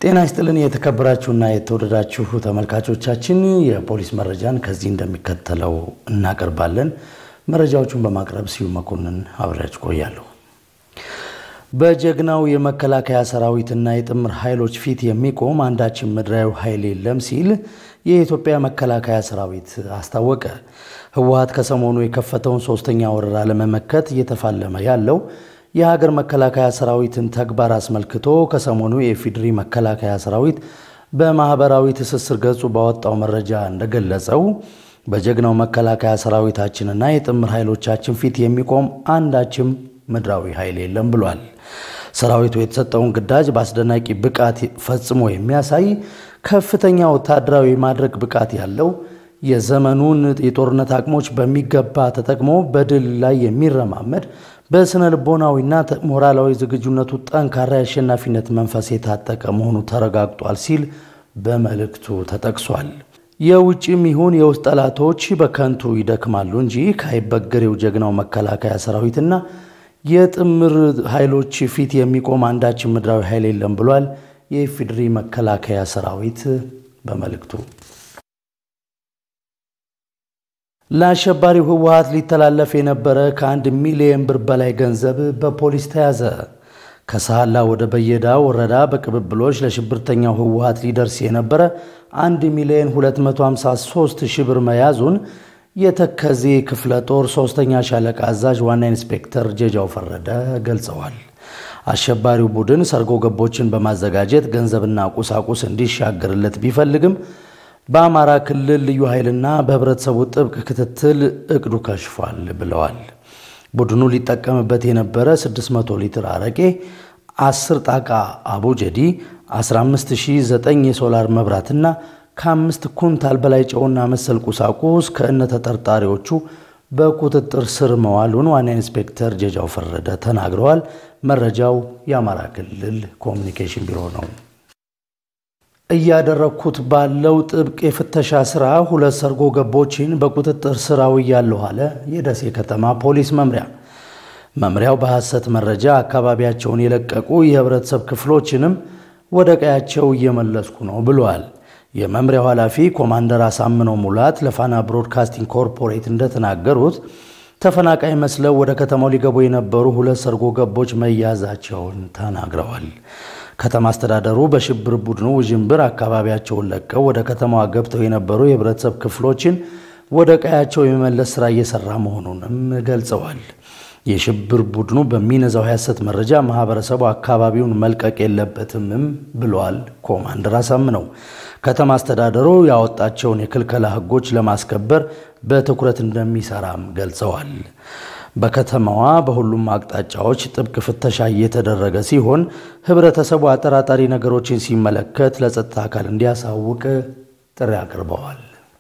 ጤና ይስጥልን የተከበራችሁና የተወደዳችሁ ተመልካቾቻችን፣ የፖሊስ መረጃን ከዚህ እንደሚከተለው እናቀርባለን። መረጃዎቹን በማቅረብ ስዩም መኮንን አብሬያችሁ ቆያለሁ። በጀግናው የመከላከያ ሰራዊትና የጥምር ኃይሎች ፊት የሚቆም አንዳችን ምድራዊ ኃይል የለም ሲል የኢትዮጵያ መከላከያ ሰራዊት አስታወቀ። ህወሓት ከሰሞኑ የከፈተውን ሶስተኛ ወረራ ለመመከት እየተፋለመ ያለው የሀገር መከላከያ ሰራዊትን ተግባር አስመልክቶ ከሰሞኑ የኢፌዴሪ መከላከያ ሰራዊት በማህበራዊ ትስስር ገጹ ባወጣው መረጃ እንደገለጸው በጀግናው መከላከያ ሰራዊታችንና የጥምር ኃይሎቻችን ፊት የሚቆም አንዳችም ምድራዊ ኃይል የለም ብሏል። ሰራዊቱ የተሰጠውን ግዳጅ በአስደናቂ ብቃት ፈጽሞ የሚያሳይ ከፍተኛ ወታደራዊ ማድረግ ብቃት ያለው የዘመኑን የጦርነት አቅሞች በሚገባ ተጠቅሞ በድል ላይ የሚረማመድ በስነ ልቦናዊና ሞራላዊ ዝግጁነቱ ጠንካራ የአሸናፊነት መንፈስ የታጠቀ መሆኑ ተረጋግጧል ሲል በመልእክቱ ተጠቅሷል። የውጭም ይሁን የውስጥ ጠላቶች በከንቱ ይደክማሉ እንጂ ካይበገሬው ጀግናው መከላከያ ሰራዊትና የጥምር ኃይሎች ፊት የሚቆም አንዳችን ምድራዊ ኃይል የለም ብሏል የኢፌዴሪ መከላከያ ሰራዊት በመልእክቱ። ለአሸባሪው ህወሓት ሊተላለፍ የነበረ ከአንድ ሚሊየን ብር በላይ ገንዘብ በፖሊስ ተያዘ። ከሳህላ ወደ በየዳ ወረዳ በቅብብሎች ለሽብርተኛው ህወሓት ሊደርስ የነበረ 1 ሚሊዮን 253 ሺህ ብር መያዙን የተከዜ ክፍለ ጦር ሶስተኛ ሻለቃ አዛዥ ዋና ኢንስፔክተር ጀጃው ፈረደ ገልጸዋል። አሸባሪው ቡድን ሰርጎ ገቦችን በማዘጋጀት ገንዘብና ቁሳቁስ እንዲሻገርለት ቢፈልግም በአማራ ክልል ልዩ ኃይልና በህብረተሰቡ ጥብቅ ክትትል እቅዱ ከሽፏል ብለዋል። ቡድኑ ሊጠቀምበት የነበረ 600 ሊትር አረቄ፣ 10 ጣቃ አቡጀዲ፣ 15009 የሶላር መብራትና ከአምስት ኩንታል በላይ ጨውና መሰል ቁሳቁስ ከእነ ተጠርጣሪዎቹ በቁጥጥር ስር መዋሉን ዋና ኢንስፔክተር ጀጃው ፈረደ ተናግረዋል። መረጃው የአማራ ክልል ኮሚኒኬሽን ቢሮ ነው። እያደረግኩት ባለው ጥብቅ የፍተሻ ስራ ሁለት ሰርጎ ገቦችን በቁጥጥር ስር አውያለሁ አለ የደሴ ከተማ ፖሊስ መምሪያ። መምሪያው በሐሰት መረጃ አካባቢያቸውን የለቀቁ የህብረተሰብ ክፍሎችንም ወደ ቀያቸው እየመለስኩ ነው ብለዋል። የመምሪያው ኃላፊ ኮማንደር አሳምነው ሙላት ለፋና ብሮድካስቲንግ ኮርፖሬት እንደተናገሩት ተፈናቃይ መስለው ወደ ከተማው ሊገቡ የነበሩ ሁለት ሰርጎ ገቦች መያዛቸውን ተናግረዋል። ከተማ አስተዳደሩ በሽብር ቡድኑ ውዥንብር አካባቢያቸውን ለቀው ወደ ከተማዋ ገብተው የነበሩ የህብረተሰብ ክፍሎችን ወደ ቀያቸው የመመለስ ስራ እየሰራ መሆኑንም ገልጸዋል። የሽብር ቡድኑ በሚነዛው የሐሰት መረጃ ማህበረሰቡ አካባቢውን መልቀቅ የለበትምም ብለዋል ኮማንደር አሳምነው። ከተማ አስተዳደሩ ያወጣቸውን የክልከላ ህጎች ለማስከበር በትኩረት እንደሚሰራም ገልጸዋል። በከተማዋ በሁሉም አቅጣጫዎች ጥብቅ ፍተሻ እየተደረገ ሲሆን ህብረተሰቡ አጠራጣሪ ነገሮችን ሲመለከት ለጸጥታ አካል እንዲያሳውቅ ጥሪ አቅርበዋል።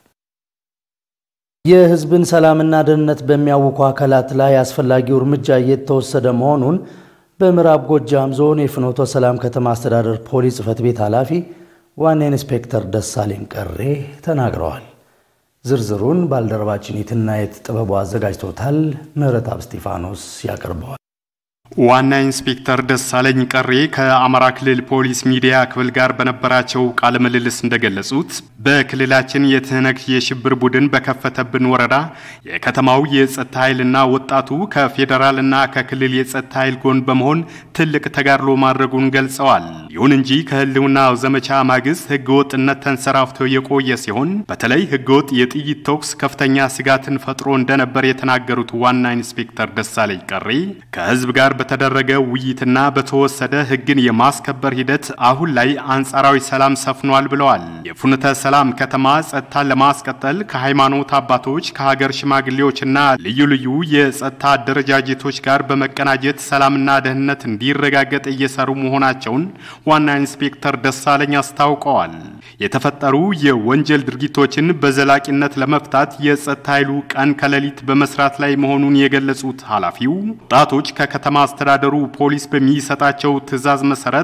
የህዝብን ሰላምና ደህንነት በሚያውኩ አካላት ላይ አስፈላጊው እርምጃ እየተወሰደ መሆኑን በምዕራብ ጎጃም ዞን የፍኖተ ሰላም ከተማ አስተዳደር ፖሊስ ጽሕፈት ቤት ኃላፊ ዋና ኢንስፔክተር ደሳለኝ ቀሬ ተናግረዋል። ዝርዝሩን ባልደረባችን የትናየት ጥበቡ አዘጋጅቶታል። ምህረትአብ እስጢፋኖስ ያቀርበዋል። ዋና ኢንስፔክተር ደሳለኝ ቀሬ ከአማራ ክልል ፖሊስ ሚዲያ ክፍል ጋር በነበራቸው ቃለ ምልልስ እንደገለጹት በክልላችን የትህነግ የሽብር ቡድን በከፈተብን ወረራ የከተማው የጸጥታ ኃይልና ወጣቱ ከፌዴራልና ከክልል የጸጥታ ኃይል ጎን በመሆን ትልቅ ተጋድሎ ማድረጉን ገልጸዋል። ይሁን እንጂ ከህልውናው ዘመቻ ማግስት ህገወጥነት ተንሰራፍቶ የቆየ ሲሆን በተለይ ህገወጥ የጥይት ተኩስ ከፍተኛ ስጋትን ፈጥሮ እንደነበር የተናገሩት ዋና ኢንስፔክተር ደሳለኝ ቀሬ ከህዝብ ጋር በተደረገ ውይይትና በተወሰደ ህግን የማስከበር ሂደት አሁን ላይ አንጻራዊ ሰላም ሰፍኗል ብለዋል። የፍኖተ ሰላም ከተማ ጸጥታን ለማስቀጠል ከሃይማኖት አባቶች፣ ከሀገር ሽማግሌዎችና ልዩ ልዩ የጸጥታ አደረጃጀቶች ጋር በመቀናጀት ሰላምና ደህንነት እንዲረጋገጥ እየሰሩ መሆናቸውን ዋና ኢንስፔክተር ደሳለኝ አስታውቀዋል። የተፈጠሩ የወንጀል ድርጊቶችን በዘላቂነት ለመፍታት የጸጥታ ኃይሉ ቀን ከሌሊት በመስራት ላይ መሆኑን የገለጹት ኃላፊው ወጣቶች ከከተማ አስተዳደሩ ፖሊስ በሚሰጣቸው ትዕዛዝ መሰረት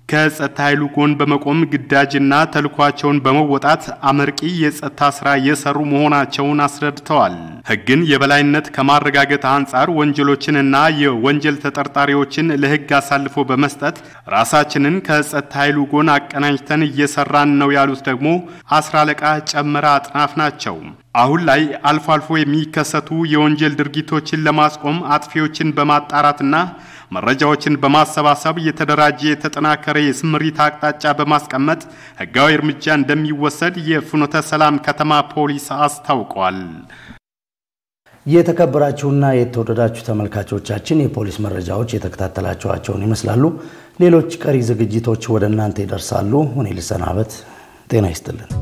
ከጸጥታ ኃይሉ ጎን በመቆም ግዳጅና ተልኳቸውን በመወጣት አመርቂ የጸጥታ ስራ እየሰሩ መሆናቸውን አስረድተዋል። ሕግን የበላይነት ከማረጋገጥ አንጻር ወንጀሎችንና የወንጀል ተጠርጣሪዎችን ለሕግ አሳልፎ በመስጠት ራሳችንን ከጸጥታ ኃይሉ ጎን አቀናጅተን እየሰራን ነው ያሉት ደግሞ አስራ አለቃ ጨመረ አጥናፍ ናቸው። አሁን ላይ አልፎ አልፎ የሚከሰቱ የወንጀል ድርጊቶችን ለማስቆም አጥፊዎችን በማጣራትና መረጃዎችን በማሰባሰብ የተደራጀ የተጠናከረ የስምሪት አቅጣጫ በማስቀመጥ ህጋዊ እርምጃ እንደሚወሰድ የፍኖተ ሰላም ከተማ ፖሊስ አስታውቋል። የተከበራችሁና የተወደዳችሁ ተመልካቾቻችን የፖሊስ መረጃዎች የተከታተላችኋቸውን ይመስላሉ። ሌሎች ቀሪ ዝግጅቶች ወደ እናንተ ይደርሳሉ። እኔ ልሰናበት። ጤና ይስጥልን።